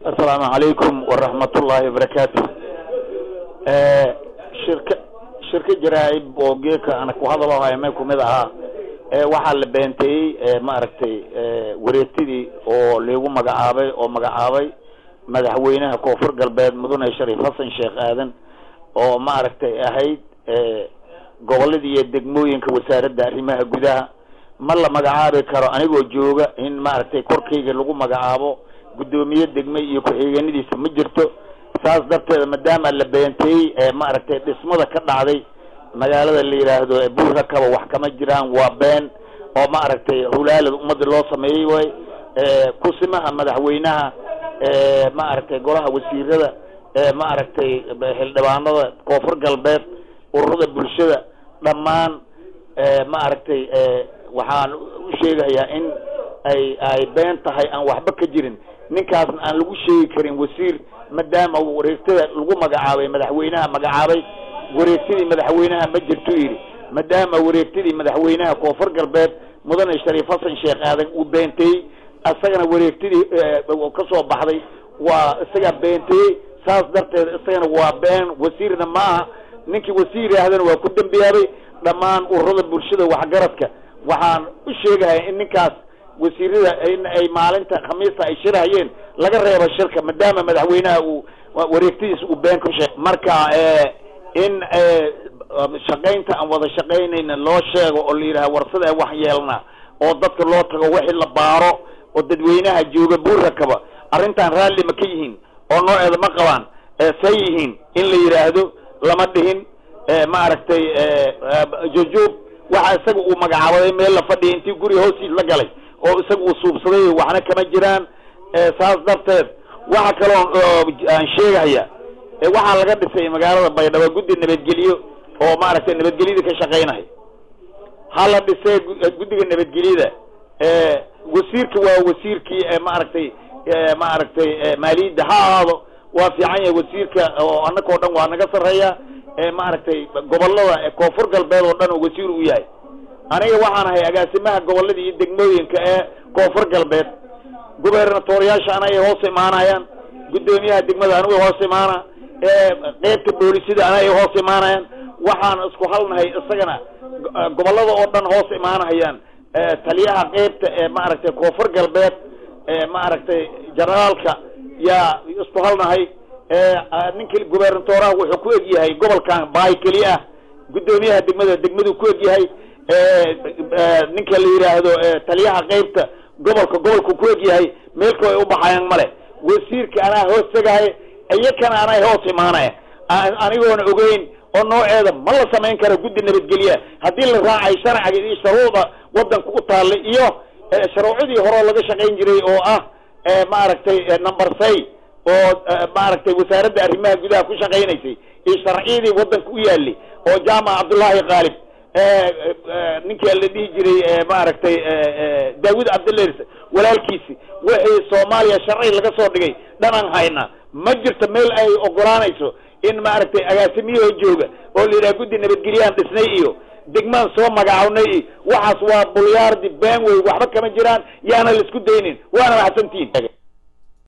asalaamu calaykum waraxmatullaahi wabarakaatu shirka shirka jaraa-ib oo geeka ana ku hadaloohaya may kumid ahaa waxaa la beenteeyey maaragtay wareegtidii oo liigu magacaabay oo magacaabay madaxweynaha koonfur galbeed mudane shariif xasan sheekh aadan oo maaragtay ahayd gobolada iyo degmooyinka wasaaradda arrimaha gudaha ma la magacaabi karo anigoo jooga in maaragtay korkayga lagu magacaabo guddoomiye degme iyo ku-xigeenadiisa ma jirto saas darteeda maadaama la beenteeyey ee maaragtay dhismada ka dhacday magaalada la yidhaahdo buurrakaba wax kama jiraan waa been oo maaragtay hulaalad ummadda loo sameeyey way kusimaha madaxweynaha maaragtay golaha wasiirada maaragtay xildhibaanada koonfur galbeed ururada bulshada dhammaan maaragtay waxaan u sheegayaa in ay ay been tahay aan waxba ka jirin ninkaasna aan lagu sheegi karin wasiir maadaama wareegtada lagu magacaabay madaxweynaha magacaabay wareegtadii madaxweynaha ma jirto yidhi maadaama wareegtadii madaxweynaha koonfur galbeed mudane shariif xasan sheekh aadan uu beenteeyey isagana wareegtadii ka soo baxday waa isagaa beenteeyey saas darteed isagana waa been wasiirna ma aha ninkii wasiir yaahdana waa ku dembiyaabay dhammaan ururada bulshada waxgaradka waxaan u sheegahaya in ninkaas wasiirada in ay maalinta khamiista ay shirahayeen laga reebo shirka maadaama madaxweynaha uu wareegtadiisa uu been ku sheeg marka in shaqaynta aan wada shaqaynayna loo sheego oo la yidhaha warsada wax yeelna oo dadka loo tago wixii la baaro oo dadweynaha jooga buurrakaba arrintan raalli ma ka yihiin oo nooceeda ma qabaan say yihiin in la yidhaahdo lama dhihin maaragtay jujuub waxa isaga uu magacaabaday meel la fadhiya intii guriga hoostiis la galay oo isaga uu suubsaday waxna kama jiraan saas darteed waxa kaloo aan sheegahaya waxaa laga dhisay magaalada baydhabo guddi nabadgelyo oo maaragtay nabadgelyada ka shaqaynaya ha la dhisee guddiga nabadgelyada wasiirka waa wasiirkii maaragtay maaragtay maaliyadda ha ahaado waa fiican yahay wasiirka oo annakao dhan waa naga sarreeya maaragtay gobolada koonfur galbeed oo dhan oo wasiir u yahay aniga waxaan ahay agaasimaha gobolada iyo degmooyinka ee koonfur galbeed gubernatoriyaasha anay hoos imaanayaan guddoomiyaha degmada anigu hoos imaana qeybta boolisida anay hoos imaanayaan waxaan isku halnahay isagana gobolada oo dhan hoos imaanahayaan taliyaha qeybta ee maaragtay koonfur galbeed maaragtay generaalka yaa isku halnahay ninka gubernatoraha wuxuu ku eg yahay gobolkan baay keli ah guddoomiyaha degmada degmaduu ku eg yahay ninka la yidhaahdo taliyaha qeybta gobolka gobolku ku eg yahay meelka ay u baxayaan male wasiirka anaa hoos tegahay iyakana anay hoos imaanaya anigoona ogeyn oo nooceeda ma la samayn karo guddi nabadgelya haddii la raacay sharciga iyo shuruucda waddanka u taallay iyo shuruucdii horeo laga shaqayn jiray oo ah maaragtay number say oo maaragtay wasaaradda arrimaha gudaha ku shaqaynaysay iyo sharciyadii waddanka u yaalay oo jaamac cabdullaahi qaalib ninkii la dhihi jiray maaragtay daawud cabdilers walaalkiisi wixii soomaaliya sharci laga soo dhigay dhanaan hayna ma jirto meel ay ogolaanayso in maaragtay agaasimiyahoo jooga oo la yidhaha guddi nabadgelyaan dhisnay iyo degmaan soo magacawnay iyo waxaas waa bulyaardi been wey waxba kama jiraan yaana la isku daynin waana maxsantihin